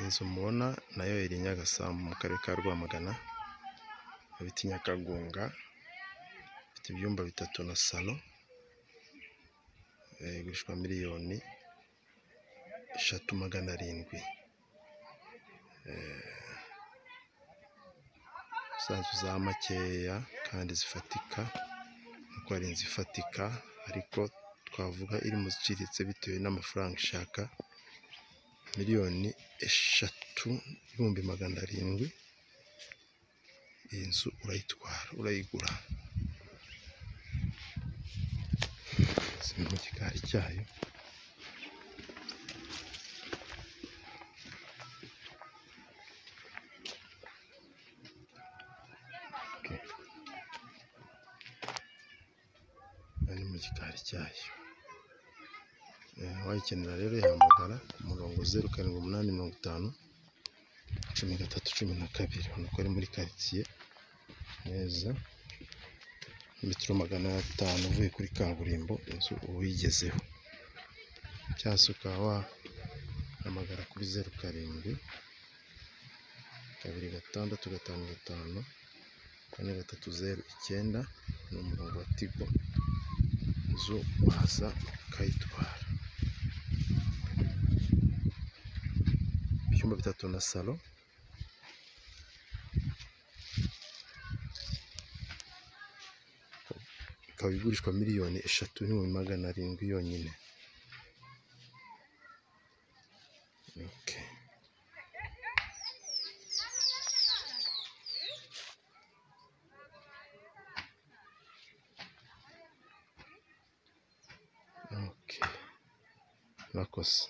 Inzu mubona nayo iri Nyagasambu mu karere ka Rwamagana, ikaba iti Nyakagonga, ifite ibyumba bitatu na salo, igurishwa miliyoni eshatu magana arindwi, za nzu za makeya kandi zifatika kuko ari inzu ifatika ariko twavuga iri mu ziciriritse bitewe n'amafaranga ishaka miliyoni eshatu n'ibihumbi magana arindwi, iyi nzu urayitwara, urayigura, ziri mu gikari cyayo. Ari mu gikari cyayo, uwayikenera rero yahamagara ku murongo zeru karindwi umunani mirongo itanu cumi na gatatu cumi na kabiri, urabona ko ari muri karitsiye neza, metero magana atanu uvuye kuri kaburimbo inzu uba uyigezeho, cyangwa se ukaba wahamagara kuri zeru karindwi kabiri gatandatu gatanu gatanu kane gatatu zeru icyenda, ni umurongo wa tigo, inzu waza ukayitwara, ibyumba bitatu na salo. Ikaba igurishwa miliyoni eshatu n'ibihumbi magana arindwi yonyine. Murakoze.